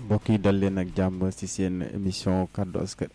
mbokk yi dal leen ak jàmm ci seen émission kaddu askan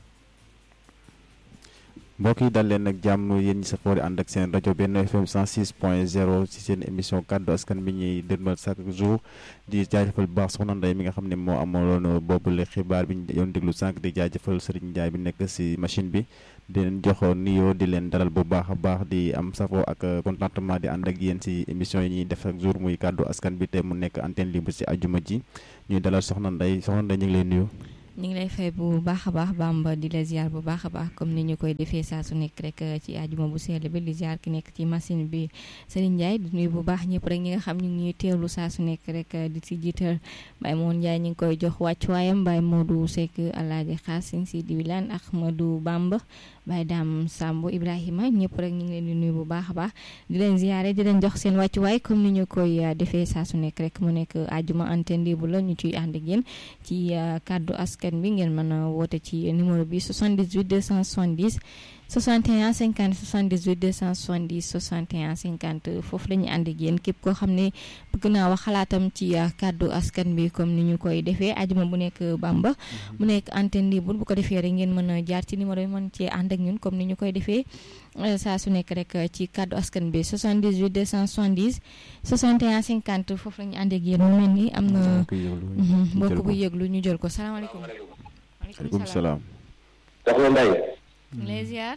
mbokk yi dal leen ak jàmm yéen ñi safoo di ànd ak seen rajo benn FM 106 point 0 ci seen émission kaddu askan bi ñuy dërmal chaque jour di jaajëfal bu baax soxna Ndeye mi nga xam ne moo amaloon boobule xibaar bi ñu doon déglu sànq di jaajëfal Serigne Ndiaye bi nekk ci machine bi di leen jox nuyoo di leen dalal bu baax a baax di am safoo ak contentement di ànd ak yéen ci émission yi ñuy def chaque jour muy kaddu askan bi te mu nekk antenne libre ci ajuma ji ñuy dalal soxna Ndeye soxna Ndeye ñu ngi lay nuyu. ñu ngi lay fay bu baax a baax Bamba di la ziar bu baax a baax comme ni ñu koy defee saa su nekk rek ci ajuma bu sell bi di ziar ki nekk ci machine bi Serigne Ndiaye di nuyu bu baax ñëpp rek ñi nga xam ñu ngi ñuy teewlu saa su nekk rek di si jiital Baye Moon Ndiaye ñu ngi koy jox wàccuwaayam Baye Modou Seck Alaaji Xaasin si di wilaan Ahmadou Bamba Baye Dame Samb Ibrahima ñëpp rek ñu ngi leen di nuyu bu baax a baax di leen ziare di leen jox seen wàccuwaay comme ni ñu koy defee saa su nekk rek mu nekk ajuma antenne libre la ñu ciy ànd ak yéen ci kaddu askan bi ngeen mën a woote ci numéro bi 78 270 61 50 78 270 61 50 foofu la ñuy ànd ak yéen képp koo xam ne bëgg naa wax xalaatam ci kàddu askan bi comme ni ñu koy defee ajuma bu nekk Bamba mu nekk antenne libre bu ko defee rek ngeen mën a jaar ci numéro yi mën cee ànd ak ñun comme ni ñu koy defee saa su nekk rek ci kàddu askan bi 78 270 61 50 foofu la ñu ànd ak yéen mu mel ni am na mbokk bu yëglu ñu jël ko salaamaaleykum. waaleykum salaam. soxna Ndeye. les ziar.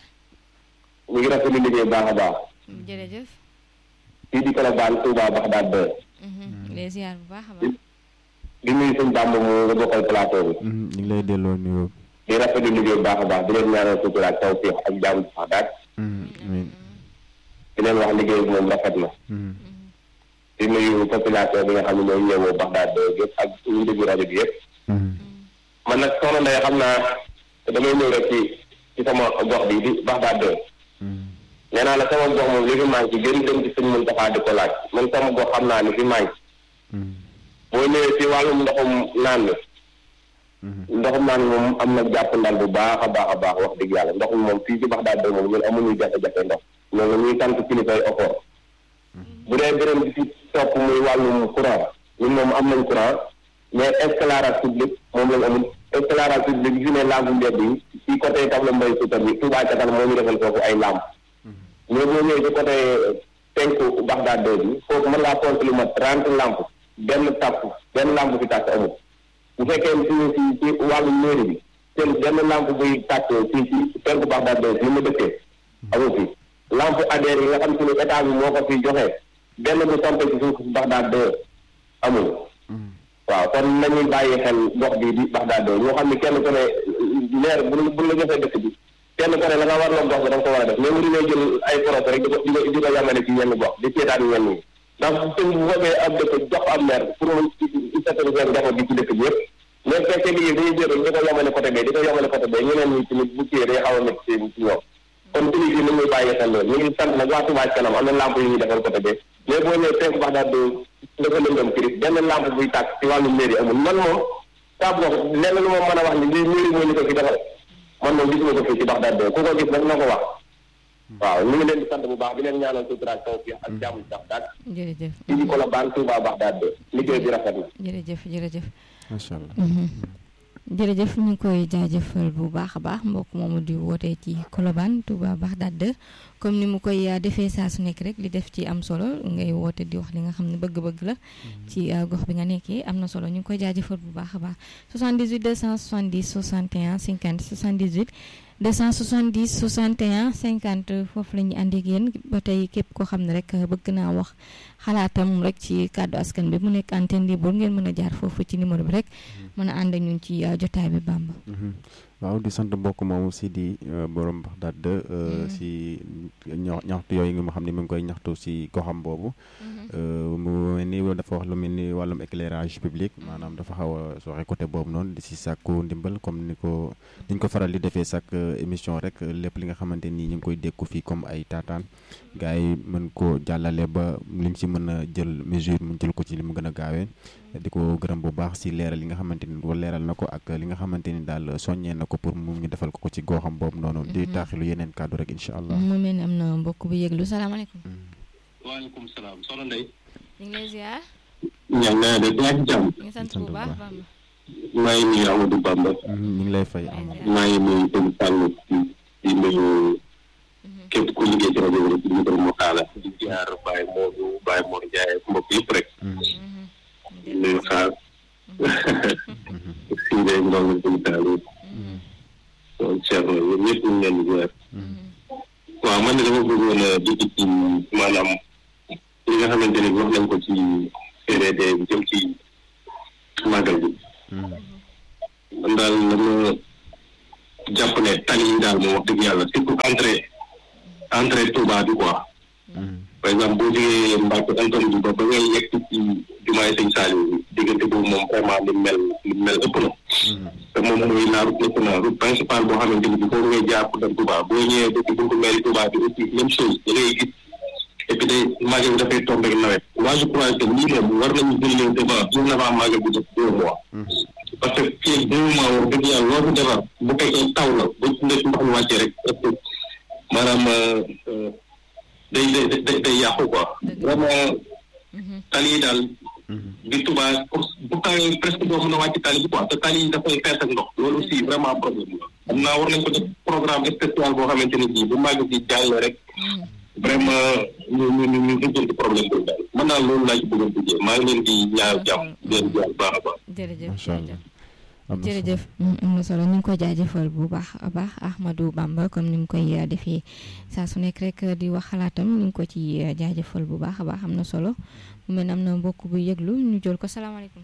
ñu ngi rafetlu liggéey bu baax a baax. jërëjëf. fii di Colobane Touba Baxdaad ba. les ziar bu baax a baax. di nuyu sëñ Bamba mu nga bokkal plateau bi. ñu ngi lay delloo nuyoo. di rafetlu liggéey bu baax a baax di leen ñaanal sutura ak tawfiix ak jaamu ci Baxdaad. amiin. di leen wax liggéey bi moom rafet na. di nuyu population bi nga xam ne ñooy ñëwoo Baxdaad ba yëpp ak ñu déglu rajo bi yëpp. man nag soxna Ndeye xam naa damay ñëw rek ci ci sama gox bi di Baxdaad ba. nee naa la sama gox moom li fi manqué gën dem ci sëñ Moustapha di ko laaj man sama gox xam naa li fi manqué. boo ñëwee ci wàllum ndoxum naan mi. ndoxum naan moom am na jàpp ndal bu baax a baax a baax wax dëgg yàlla ndoxum moom fii ci Baxdaad ba moom ñun amuñu jafe-jafe ndox. ñoo ngi ñuy sant kilifay ofoor. bu dee beneen bi ci topp muy wàllum courant ñun moom am nañ courant mais éclairage public moom lañ amul éclairage public bi fi ne lampe mbedd yi ci côté tax la mbay suutar bi Touba ca kanam moo ñu defal foofu ay lampe mais boo ñëwee ci côté penku Baxdaad bi foofu mën ngaa compter lu mat trente lampe benn tàpp benn lampe fi tàkk amul bu fekkee ci ci ci wàllu mairie bi seen benn lampe buy tàkk ci ci penku Baxdaad bi li mu dëkkee amul fi lampe ADR yi nga xam si ne état bi moo ko fi joxe benn bu sampe ci suuf Baxdaad amul waaw kon nañuy bàyyi xel gox bi di Baxdaad ñoo xam ne kenn ku ne leer bu bu la joxee dëkk bi kenn ku ne la nga war la gox bi da nga ko war a def mais mu dina jël ay projet rek di ko di ko di ko yamale ci yenn gox di seetaan ñenn ñi ndax sëñ bu fekkee ab dëkk jox am maire pour mu seetlu seen njaboot bi ci dëkk bi yëpp mais fekkee liggéey dañuy jël di ko yamale côté bee di ko yamale côté bee ñeneen ñi tamit bu kii day xaw a métti ci ñoom kon tëli bi nañuy bàyyi xel loolu ñu ngi sant nag waa Touba kanam am na lamp yu ñuy defal côté bee mais boo ñëwee penku Baxdaad dafa lëndëm kiris benn lampe buy tàkk ci wàllu mairie amul man moom saa box lenn lu ma mën a wax ni lii mairie moo ñu ko fi defal man moom gisuma ko fii ci Baxdaad ku ko gis nag na ko wax waaw ñu ngi leen di sant bu baax di leen ñaanal sutura ak tawfiix ak jàmm ci Baxdaad jërëjëf fii di Colobane Touba Baxdaad liggéey bi rafet na jërëjëf jërëjëf macha allah. jërëjëf ñu ngi koy jaajëfal bu baax a baax mbokk moomu di wootee ci Colobane Touba Baxdaad comme ni mu koy defee saa su nekk rek li def ci am solo ngay woote di wax li nga xam ne bëgg-bëgg la ci gox bi nga nekkee am na solo ñu ngi koy jaajëfal bu baax a baax 78 270 61 50 78 270 61 50 foofu la ñuy ànd ak yéen ba tey képp koo xam ne rek bëgg naa wax xalaatam rek ci kàddu askan bi mu nekk antenne libre ngeen mën a jaar foofu ci numéro bi rek mën a ànd ak ñun ci jotaay bi Bamba. waaw di sant mbokk moomu si di borom Baxdaad si ñaxtu yooyu nga xam ne mu ngi koy ñaxtu si goxam boobu. mu mel ni dafa wax lu mel ni wàllum éclairage public maanaam dafa xaw a sooxe côté boobu noonu di si sàkku ndimbal comme ni ko ni ñu ko faral di defee chaque émission rek lépp li nga xamante ni ñu ngi koy dékku fii comme ay taataan gars yi mën ko jàllale ba liñ si mën a jël mesure mu jël ko ci li mu gën a gaawee. di ko gërëm bu baax si leeral li nga xamante ni wala leeral na ko ak li nga xamante ni daal soññee na ko pour mu ñu defal ko ko ci goxam boobu noonu. di taaxilu yeneen kàddu rek incha allah. mu mel ni am na mbokk bu yëglu salaamaaleykum. waaleykum salaam soxna Ndeye. ñu ngi lay ziar. ñaan naa de yaa ngi jàmm. ñu ngi sant bu baax Bamba. maa ngi nuyu Amadou Bamba ñu ngi lay fay am maa ngi nuyu sëñ Sall di nuyu képp ku liggéey ci rajo bi rek di nuyu moo xaala di jaar Baye Modou Baye Mor Ndiaye ak mbokk yëpp rek di nuyu xaar si day ndongo sëñ Sall donc Thierno yéen ñëpp ñu ngi leen di jaar waaw man de dama bëggoon a dugg ci maanaam li nga xamante ne wax nañ ko ci CRD bi jëm ci màggal bi man daal dama jàpp ne tali yi daal moom wax dëgg yàlla surtout entrée entrée Touba bi quoi par exemple boo jógee Mbacke Antoine bi ba ba ngay yegg ci jumaay sëñ Saliou bi diggante boobu moom vraiment li mel li mel ëpp na te moom mooy la route nationale route principale boo xamante ni bi foofu ngay jaar pour dem Touba boo ñëwee ba ci buntu mairie Touba bi aussi même chose da ngay gis et puis day màggal bi dafay tombé nawet moi je crois que lii moom war nañu jël leen devant jour avant màggal bi def deux mois parce que fii deux mois wax dëgg yàlla loo fi defar bu fekkee taw la ba nekk ndox mi wàccee rek parce que maanaam day day day day yàqu quoi vraiment tali yi daal bi Touba pour bu tawee presque doo mën a wàcc tali bi quoi te tali yi dafay fees ak ndox loolu aussi vraiment problème la xam naa war nañ ko def programme spécial boo xamante ne bii bu màgg bi jàll rek vraiment ñu ñu ñu ñu jël problème boobu daal man daal loolu laa ci bëggoon duggee maa ngi leen di ñaaw jàmm di leen jaar baax a baax jërëjëf macha allah am na solo jërëjëf am na solo ñu ngi ko jaajëfal bu baax a baax Ahmadou Bamba comme ni mu koy defee saa su nekk rek di wax xalaatam ñu ngi ko ci jaajëfal bu baax a baax am na solo mu mel ne am na mbokk bu yëglu ñu jël ko salaamaaleykum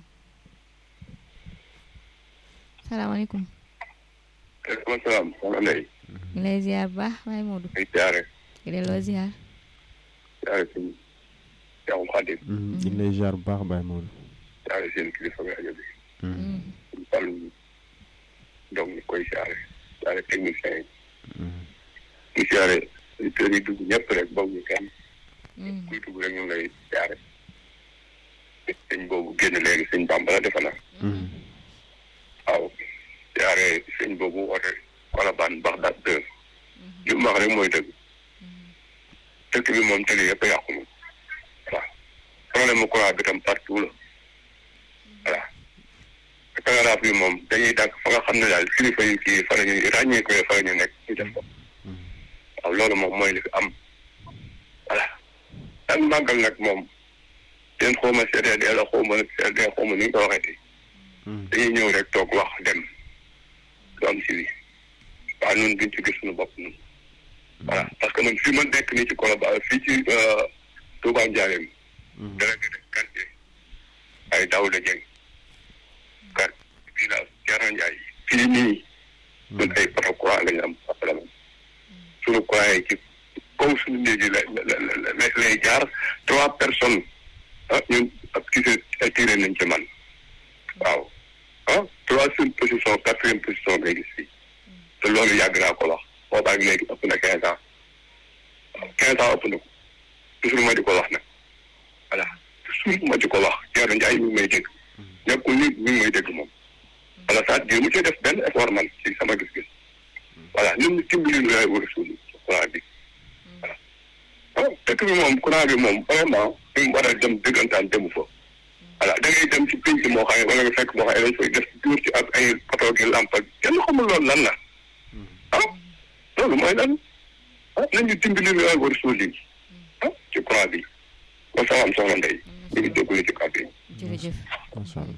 salaamaaleykum. waaleykum salaam soxna Ndeye. ñu lay ziar bu baax waaye Modou. ay jaare di delloo ziar. jaare sëñ Cheikh Khadim ñu ngi lay jaar bu baax Baye Modou jaare seen kilifa rajo bi suñ fàllu donc ñu koy jaare jaare technicien yi ñu jaare auditeurs yi dugg ñëpp rek boobu ñu kenn kuy dugg rek ñu ngi lay jaare sëñ boobu génn léegi sëñ Bamba la defe naa waaw jaare sëñ boobu woote Colobane Bagdad deux li mu wax rek mooy dëgg dëkk bi moom tali yëpp a yàqu moom voilà problème mu courant bi tam partout la voilà télégraphe bi moom dañuy dàgg fa nga xam ne daal kilifa yi kii fa la ñuy ràññee ko fa la ñu nekk ñu def ko waaw loolu moom mooy li fi am voilà daan màggal nag moom den xawma CDD la xawma CDD xawma ni ñu ko waxee dañuy ñëw rek toog wax dem lu am si bi waaw ñun duñ ci gis suñu bopp ñun voilà parce que man fii ma nekk nii ci Colobane fii ci Touba Ndiarème délégué de quartier ay Daouda Dieng kat fii la Thierno Ndiaye fii nii ñun ay poto courant la ñu am problème suñu courant yi ci comme suñu néeg yi lay lay lay jaar trois personnes ah ñun ak kii se attiré nañ ci man waaw ah troisième position quatrième position ngay gis fii te loolu yàgg naa ko wax boobaag léegi ëpp na quinze ans quinze ans ëpp na ko toujours ma di ko wax nag voilà toujours ma di ko wax Thierno Ndiaye mi ngi may dégg nekkul ni mi ngi may dégg moom voilà c'est-à-dire mu cee def benn effort man ci sama gis-gis voilà ñun ñu dimbali ñu lay war a suul courant bi voilà ah dëkk bi moom courant bi moom vraiment fi mu war a dem dëggantaan demu fa voilà da ngay dem ci pénc moo xam ne wala nga fekk moo xam ne dañ koy def tuur ci ak ay poto gi lamp ak kenn xamul loolu lan la ah loolu mooy lan ah nañu dimbali ñu lay war a suul ah ci courant bi ba salaam soxna Ndeye ñu ngi jégalu ci kàddu yi. jërëjëf macha allah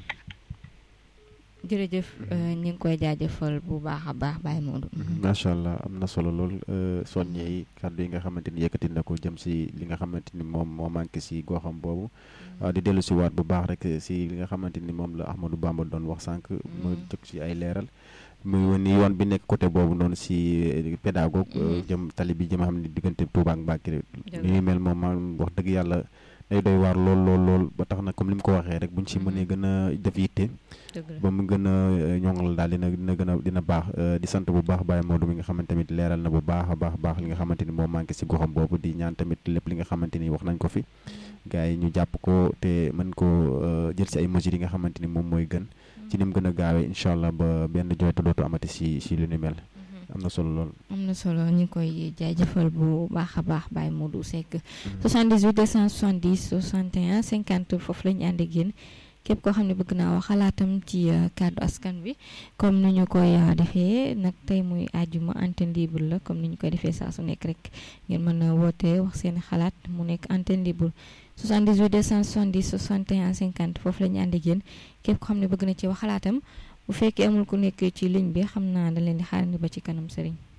jërëjëf ñu ngi koy jaajëfal bu baax a baax Baye Modou. macha allah am na solo lool soññee yi kàddu yi nga xamante ni yëkkati na ko jëm si li nga xamante ni moom moo manqué si goxam boobu di dellu si waat bu baax rek si li nga xamante ni moom la Ahmadou Bamba doon wax sànq mu jóg si ay leeral muy wane yoon bi nekk côté boobu noonu si pédagogue jëm tali bi jëm xam ne diggante Touba ak Mbacké ni mel moom ma wax dëgg yàlla day doy waar lool lool lool ba tax na comme li mu ko waxee rek buñ si mënee gën a def yitte ba mu gën a ñoŋal daal dina dina gën a dina baax di sant bu baax Baye Modou mi nga xamante tamit leeral na bu baax a baax baax li nga xamante ni moo manqué si goxam boobu di ñaan tamit lépp li nga xamante ni wax nañ ko fi gars yi ñu jàpp ko te mën ko jël si ay mesures yi nga xamante ni moom mooy gën ci ni mu gën a gaawee incha allah ba benn jooytu dootu amati si si lu ni mel am na solo lool. am na solo ñu ngi koy jaajëfal bu baax a baax Baye Modou Seck. 78 270 61 50 foofu la ñu ànd ak yéen képp koo xam ne bëgg naa wax xalaatam ci kàddu askan bi comme ni ñu koy defee nag tey muy àjjuma antenne libre la comme ni ñu koy defee saa su nekk rek ngeen mën a woote wax seen xalaat mu nekk antenne libre 78 270 61 50 foofu la ñu ànd ak yéen képp koo xam ne bëgg na ci wax xalaatam bu fekkee amul ku nekk ci ligne bi xam naa da leen di xaarandi ba ci kanam sëriñ